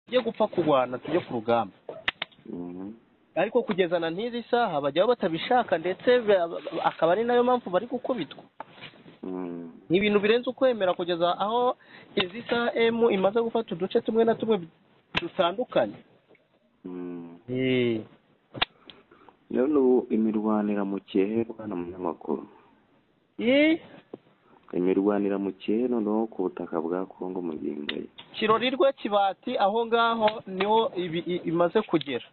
tujye gupfa kurwana tujye ku rugamba ariko kugeza na n'izi saha bajyaho batabishaka ndetse akaba ari nayo mpamvu bari gukubitwa ni ibintu birenze ukwemera kugeza aho izi saha emu imaze gufata uduce tumwe na tumwe dutandukanye none ubu imirwanira mu kihe bwana munyamakuru imirwanira mu kihe noneho ku butaka bwa kongo mu ngingo ye kirorirwe kibati aho ngaho niho imaze kugera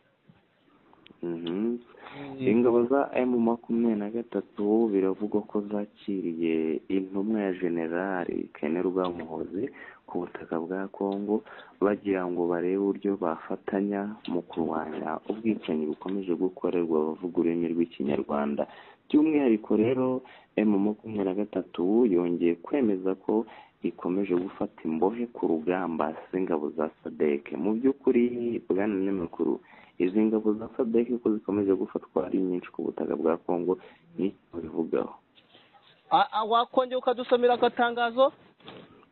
ingabo za emu makumyabiri na gatatu biravugwa ko zakiriye intumwa ya generali kane rwamuhoze ku butaka bwa kongo bagira ngo barebe uburyo bafatanya mu kurwanya ubwicanyi bukomeje gukorerwa abavuga ururimi rw'ikinyarwanda by'umwihariko rero emu makumyabiri na gatatu yongeye kwemeza ko ikomeje gufata imbohe ku rugamba z'ingabo za sadeke mu by'ukuri bwana n'amakuru izi ngabo za sadeke ko zikomeje gufatwa ari nyinshi ku butaka bwa kongo ni bivugaho wakongera ukadusomera agatangazo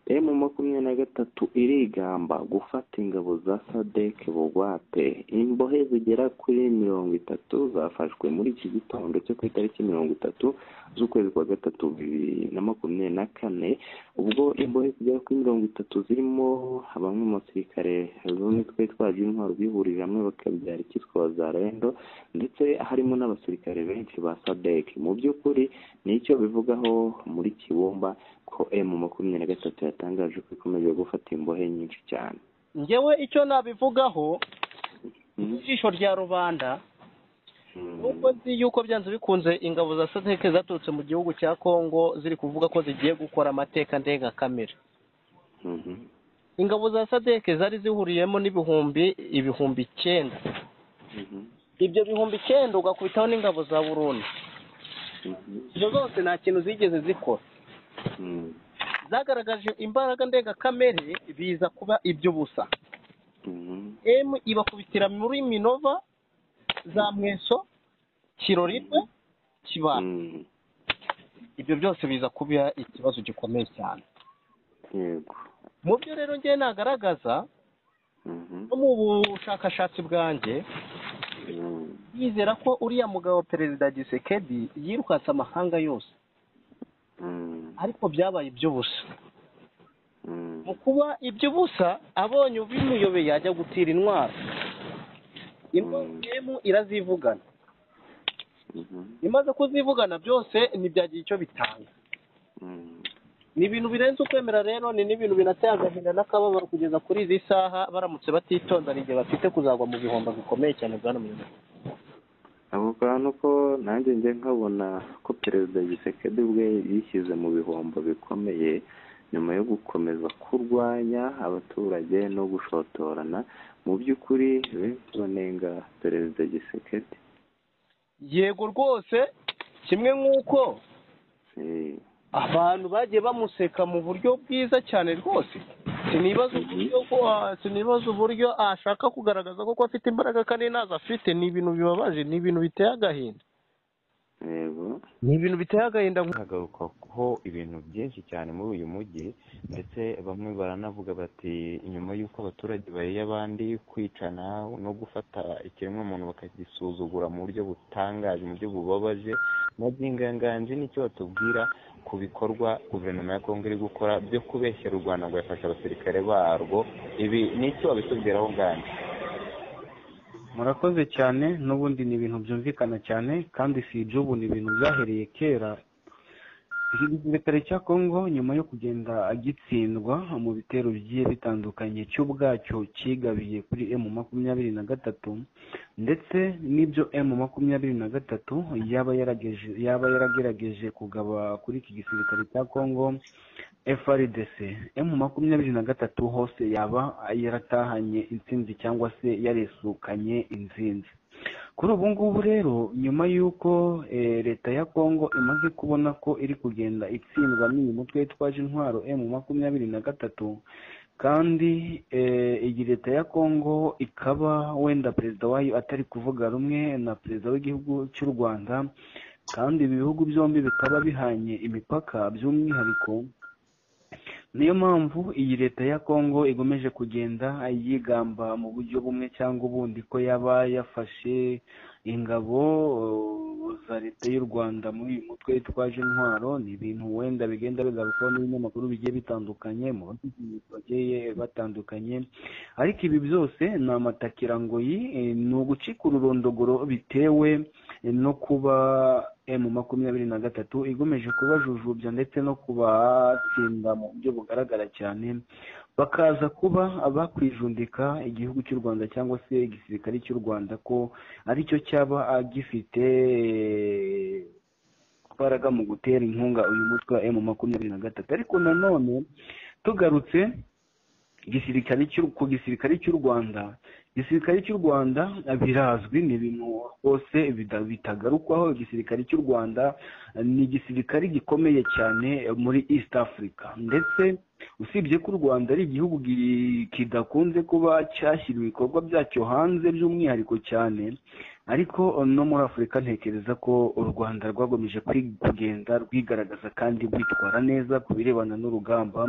emu makumyabiri na gatatu irigamba gufata ingabo za sadeke bugwate imbohe zigera kuri mirongo itatu zafashwe muri iki gitondo cyo ku itariki mirongo itatu z'ukwezi kwa gatatu bibiri na makumyabiri na kane ubwo imbohe zigera kuri mirongo itatu zirimo bamwe mu basirikare bamwe twari twaje intwaro bihurije hamwe bakabyara icyitwa bazarendo ndetse harimo n'abasirikare benshi ba sadeke mu by'ukuri nicyo bivugaho muri kibumba ko emu makumyabiri na gatatu yatangaje ko ikomeje gufata imbohe nyinshi cyane ngewe icyo nabivugaho ijisho rya rubanda nuko nzi yuko byanze bikunze ingabo za sadeke zaturutse mu gihugu cya kongo ziri kuvuga ko zigiye gukora amateka ndengakamere ingabo za sadeke zari zihuriyemo n'ibihumbi ibihumbi icyenda ibyo bihumbi icyenda ugakubitaho n'ingabo za burundi izo zose nta kintu zigeze zikora zagaragaje imbaraga ndengakamere biza kuba iby'ubusa emu ibakubitira muri minova za mweso kirorirwe kibana ibyo byose biza kuba ikibazo gikomeye cyane yego mu byo rero ngewe nagaragaza no mu bushakashatsi bwanjye yizera ko uriya mugabo perezida gisekedi yirukanse amahanga yose ariko byabaye iby'ubusa mu kuba iby'ubusa abonye ubimuyobeye yajya gutira intwaro indwara irazivugana imaze kuzivugana byose ntibyagira icyo bitanga ni ibintu birenze ukwemera rero ni n'ibintu binateye agahinda n'akababaro kugeza kuri izi saha baramutse batitonda ni igihe bafite kuzagwa mu bihombo bikomeye cyane bwa n'umuyobozi ako kantu ko nanjye njye nkabona ko perezida gisekedi ubwe yishyize mu bihombo bikomeye nyuma yo gukomeza kurwanya abaturage no gushotorana mu by'ukuri benshi banenga perezida gisekedi yego rwose kimwe nk'uko abantu bagiye bamuseka mu buryo bwiza cyane rwose sinibaza uburyo ashaka kugaragaza ko afite imbaraga kandi ntazo afite ni ibintu bibabaje ni ibintu biteye agahinda ni ibintu biteye agahinda hagarukaho ibintu byinshi cyane muri uyu mujyi ndetse bamwe baranavuga bati nyuma y'uko abaturage bahiye abandi kwicana no gufata ikiremwamuntu bakagisuzugura mu buryo butangaje mu buryo bubabaje na by'inganganji nicyo batubwira ku bikorwa guverinoma ya kongo iri gukora byo kubeshyira u rwanda ngo yafashe abasirikare barwo ibi nicyo babitubwiraho nganje murakoze cyane n'ubundi ni ibintu byumvikana cyane kandi si ibyo ubu ni ibintu byahereye kera igisirikare cya kongo nyuma yo kugenda agitsindwa mu bitero bigiye bitandukanye cyo ubwacyo kigabiye kuri emu makumyabiri na gatatu ndetse n'ibyo emu makumyabiri na gatatu yaba yarageje yaba yaragerageje kugaba kuri iki gisirikare cya kongo frdc emu makumyabiri na gatatu hose yaba yaratahanye intsinzi cyangwa se yaresukanye intsinzi kuri ubu ngubu rero nyuma y'uko leta ya kongo imaze kubona ko iri kugenda itsindwa n'uyu mutwe witwaje intwaro emu makumyabiri na gatatu kandi iyi leta ya kongo ikaba wenda perezida wayo atari kuvuga rumwe na perezida w'igihugu cy'u rwanda kandi ibi bihugu byombi bikaba bihanye imipaka by'umwihariko niyo mpamvu iyi leta ya kongo igomeje kugenda yigamba mu buryo bumwe cyangwa ubundi ko yaba yafashe ingabo za leta y'u rwanda muri uyu mutwe witwaje intwaro ni ibintu wenda bigenda bigarukwaho n'ibinyamakuru bigiye bitandukanye mu bagiye batandukanye ariko ibi byose ni amatakirangoyi ni ugucika ururondogoro bitewe no kuba emu makumyabiri na gatatu igomeje kubajujubya ndetse no kubatsinda mu buryo bugaragara cyane bakaza kuba bakwijundika igihugu cy'u rwanda cyangwa se igisirikare cy'u rwanda ko aricyo cyaba gifite imbaraga mu gutera inkunga uyu mutwe wa emu makumyabiri na gatatu ariko nanone tugarutse igisirikare ku gisirikare cy'u rwanda igisirikare cy'u rwanda birazwi ni ibintu rwose bitagarukwaho igisirikare cy'u rwanda ni igisirikare gikomeye cyane muri east africa ndetse usibye ko u rwanda ari igihugu kidakunze kuba cyashyira ibikorwa byacyo hanze by'umwihariko cyane ariko no muri afurika ntekereza ko u rwanda rwagomeje kugenda rwigaragaza kandi rwitwara neza ku birebana n'urugamba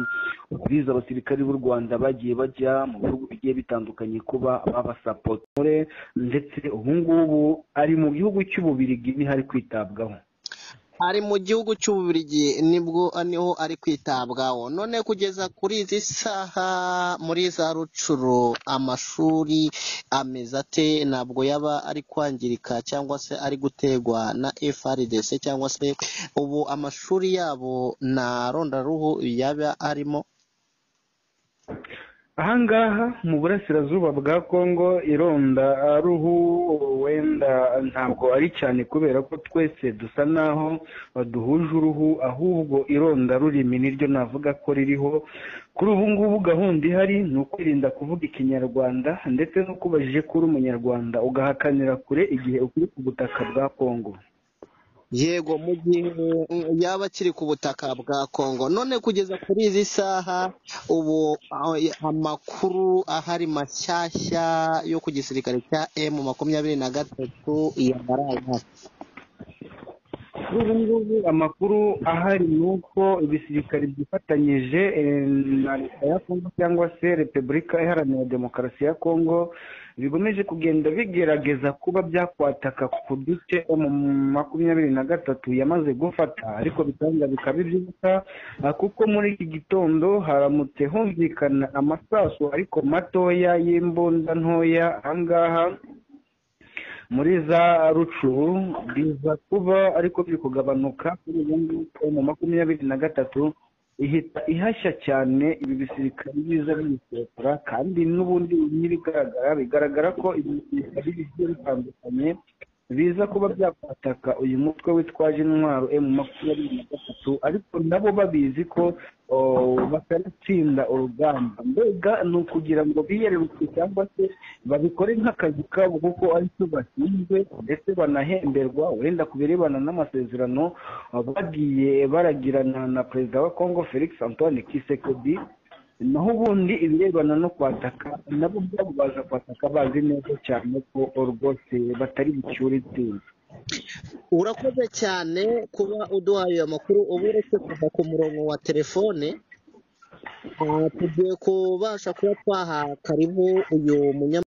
biza abasirikari b'u rwanda bagiye bajya mu bihugu bigiye bitandukanye kuba babasapotore ndetse ubu ngubu ari mu gihugu cy'ububirigi niho ari kwitabwaho ari mu gihugu cy'ububirigi nibwo niho ari kwitabwaho none kugeza kuri izi saha muri za rucuro amashuri ameze ate ntabwo yaba ari kwangirika cyangwa se ari gutegwa na frdc cyangwa se ubu amashuri yabo nta rondaruhu yaba arimo ahangaha mu burasirazuba bwa kongo ironda ruhu wenda ntabwo ari cyane kubera ko twese dusa naho duhuje uruhu ahubwo ironda rurimi niryo navuga ko ririho kuri ubu ngubu gahunda ihari ni ukwirinda kuvuga ikinyarwanda ndetse no kubajije ko uri umunyarwanda ugahakanira kure igihe ukiri ku butaka bwa kongo yego mu gihe yaba akiri ku butaka bwa kongo none kugeza kuri izi saha ubu amakuru ahari mashyashya yo ku gisirikare cya emu makumyabiri na gatatu yabaraye ubu ngubu amakuru ahari ni uko ibisirikare byifatanyije na leta ya kongo cyangwa se repubulika iharanira demokarasi ya kongo bigomeje kugenda bigerageza kuba byakwataka ku duce mu makumyabiri na gatatu yamaze gufata ariko bitanga bikaba ibyuka kuko muri iki gitondo haramutse humvikana amasasu ariko matoya y'imbunda ntoya ahangaha muri za rucuru biza kuba ariko biri kugabanuka kuri ubu ngubu mu makumyabiri na gatatu ihita ihashya cyane ibi bisirikare biza biyisekura kandi n'ubundi n'ibigaragara bigaragara ko ibi bisirikare bigiye bitandukanye biza kuba byakwataka uyu mutwe witwaje intwaro emu makumyabiri na gatatu ariko nabo babizi ko bakanatsinda urugamba mbega ni ukugira ngo biyererutse cyangwa se babikore nk'akazi kabo kuko ari cyo bashinzwe ndetse banahemberwa wenda ku birebana n'amasezerano bagiye baragirana na perezida wa kongo felix antoine kisekedi naho ubundi ibirebana no kwataka nabo byabo baza kwataka bazi neza cyane ko rwose batari bucyure itsinzi urakoze cyane kuba uduhaye ayo makuru uba uretse kuva ku murongo wa telefone tugiye kubasha kuba twaha karibu uyu munyamahanga